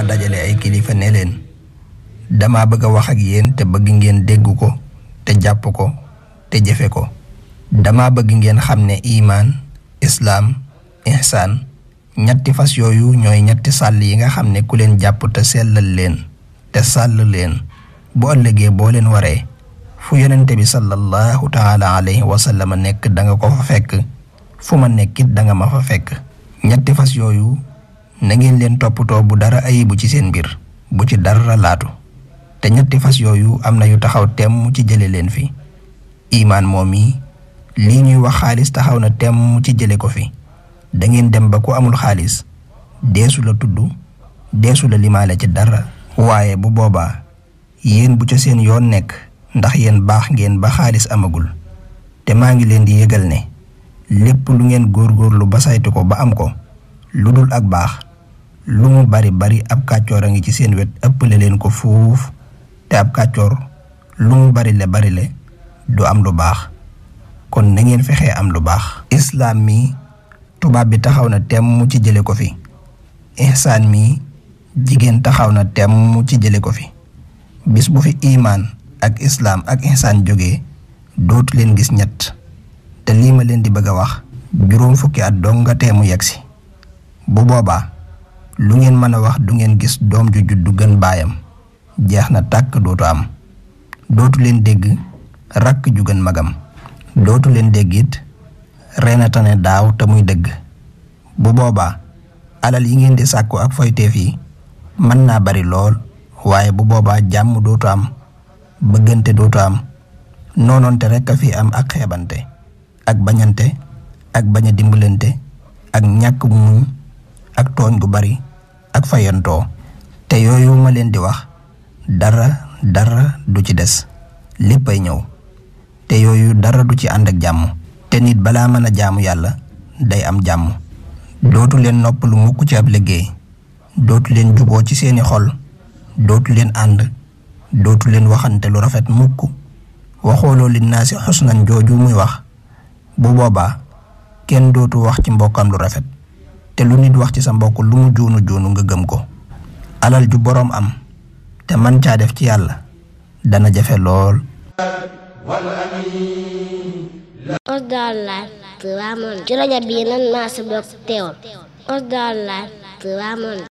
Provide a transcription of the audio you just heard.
dajale ay kilifa ne leen dama bëgg a wax ak yéen te bëgg ngeen dégg ko te jàpp ko te jëfe ko dama bëgg ngeen xam ne imaan islaam ihsaan ñetti fas yooyu ñooy ñetti sàll yi nga xam ne ku leen jàpp te sellal leen te sàll leen bu ëllëgee boo leen waree fu yonente bi sallallahu taala alayhi wa sallam nekk da nga ko fa fekk fu ma nekkit da nga ma fa fekk ñetti fas yooyu na ngeen leen toppatoo bu dara ayibu ci seen mbir bu ci dara laatu te ñetti fas yooyu am na yu taxaw temm ci jële leen fi imaan moom yi lii ñuy wax xaalis taxaw na temm ci jële ko fi da ngeen dem ba ku amul xaalis deesu la tudd deesu la limaale ci dara waaye bu boobaa yéen bu ca seen yoon nekk ndax yéen baax ngeen ba xaalis amagul te maa ngi leen di yëgal ne lépp lu ngeen góorgóorlu ba saytu ko ba am ko lu dul ak baax lu mu bari bari ab kàccoor a ngi ci seen wet ëppale leen ko fuuf te ab kàccoor lu mu bari le bari le du am lu baax kon na ngeen fexee am lu baax islaam mi tubaab bi taxaw na temm ci jële ko fi ihsaan mi jigéen taxaw na temm ci jële ko fi bis bu fi imaan ak islaam ak ihsaan jógee dootu leen gis ñett te lii ma leen di bëgg a wax juróom fukki at dong nga teemu yegg si bu boobaa lu ngeen mën a wax du ngeen gis doom ju juddu gën baayam jeex na tàkk dootu am dootu leen dégg rakk ju gën magam dootu leen dégg it reena tane daaw te muy dëgg bu boobaa alal yi ngeen di sàkku ak foyteef yi mën naa bari lool waaye bu boobaa jàmm dootu am bëggante dootu am noonoonte rekk a fi am ak xeebante ak bañante ak bañ a dimbalante ak ñàkk muñ ak tooñ gu bari ak fayantoo te yooyu ma leen di wax dara dara du ci des léppay ñëw te yooyu dara du ci ànd ak jàmm te nit balaa mën a jaamu yàlla day am jàmm dootu leen noppalu mukk ci ab liggéey dootu leen juboo ci seeni xol dootu leen ànd dootu leen waxante lu rafet mukk waxooloo li naa si xusnan jooju muy wax bu boobaa kenn dootu wax ci mbokkam lu rafet te lu nit wax ci sa mbokk lu mu juunu juunu nga gëm ko alal ju boroom am te man caa def ci yàlla dana jafe lool Osdar Live Touba Monde ci rajo bii nan maa si bokk teewal Osdar Live Touba Monde